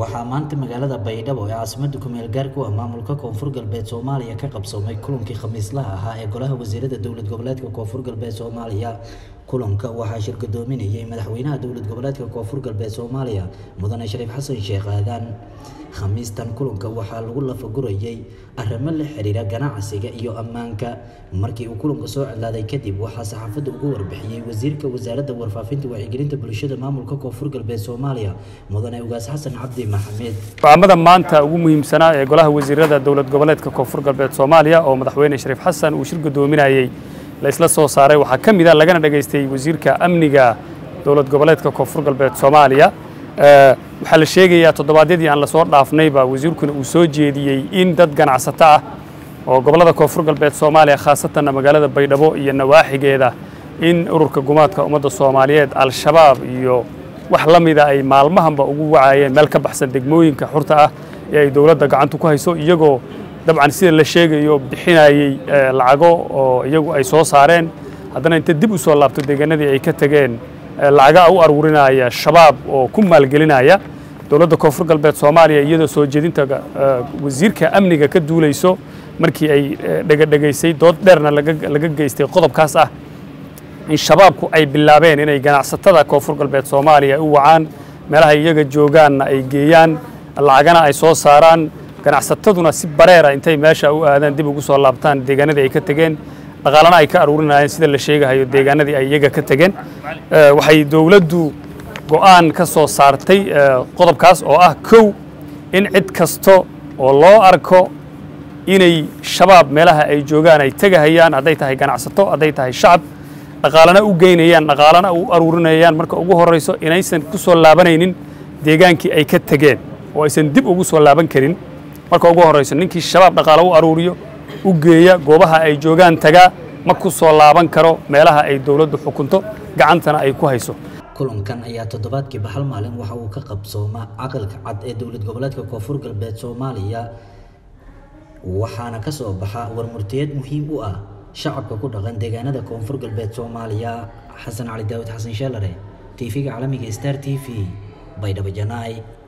waxaa maanta magaalada baydhabo ee caasimada kumeel gaarka u ah maamulka koonfur galbeed soomaaliya ka qabsoomay kulankii khamiislaha ahaa ee golaha wasiirada dowlad goboleedka koonfur galbeed soomaaliya kulanka waxaa shirgadoominayay madaxweynaha dowlad goboleedka koonfur galbeed soomaaliya mudane shariif xasan sheekh aadan khamiistan kulanka waxaa lagu lafagurayay arrimo la xiriira ganacsiga iyo ammaanka markii uu kulanka soo codlaaday kadib waxaa saxaafadda ugu warbixiyey wasiirka wasaaradda warfaafinta wacyigelinta bulshada maamulka koonfur galbeed soomaaliya mudane ugaas xasan cabdi maxamed go'aamada maanta ugu muhiimsanaa ee golaha wasiirada dowlad goboleedka koonfur galbeed soomaaliya oo madaxweyne shariif xasan uu shir gudoominayey la isla soo saaray waxaa ka mid a lagana dhagaystay wasiirka amniga dowlad goboleedka koonfur galbeed soomaaliya waxaa la sheegayaa toddobaadyadii aan lasoo dhaafnayba wasiirkuna uu soo jeediyey in dad ganacsato ah oo gobollada koonfur galbeed soomaaliya khaasatanna magaalada baydhabo iyo nawaaxigeeda in ururka gumaadka ummadda soomaaliyeed al-shabaab iyo wax la mida ay maalmahanba ugu wacayeen meel ka baxsan degmooyinka xurta ah ee ay dowladda gacantu ku hayso iyagoo dabcan sida la sheegayo bixinayey lacago oo iyagu ay soo saareen haddana inta dib u soo laabto deegaanadii ay ka tegeen lacaga u aruurinaya shabaab oo ku maalgelinaya dowladda koonfur galbeed soomaaliya iyadoo soo jeedinta wasiirka amniga ka duulayso markii ay dhegadhegaysay dood dheerna laga geystay qodobkaas ah in shabaabku ay bilaabeen inay ganacsatada koonfur galbeed soomaaliya u wacaan meelaha iyaga joogaanna ay geeyaan lacagana ay soo saaraan ganacsataduna si bareera intay meesha u aadaan dib ugu soo laabtaan deegaanadii ay ka tegeen dhaqaalana ay ka aruurinayeen sida la sheegahayo deegaanadii ay iyaga ka tegeen waxay dowladdu go'aan ka soo saartay qodobkaas oo ah kow in cid kasta oo loo arko inay shabaab meelaha ay joogaan ay tegahayaan hadday tahay ganacsato hadday tahay shacab dhaqaalana u geynayaan dhaqaalana u aruurinayaan marka ugu horrayso inaysan ku soo laabanaynin deegaankii ay ka tegeen oo aysan dib ugu soo laaban karin marka ugu horrayso ninkii shabaab dhaqaalo u aruuriyo u geeya goobaha ay joogaan tagaa ma ku soo laaban karo meelaha ay dowladdu xukunto gacantana ay ku hayso kulankan ayaa toddobaadkiiba hal maalin waxa uu ka qabsoomaa caqalka cad ee dowlad goboleedka koonfur galbeed soomaaliya waxaana ka soo baxa warmurtiyeed muhiim u ah shacabka ku dhaqan deegaanada koonfur galbeed soomaaliya xasan cali daawud xasan sheelare tv-ga caalamiga star t v baydhabo janaay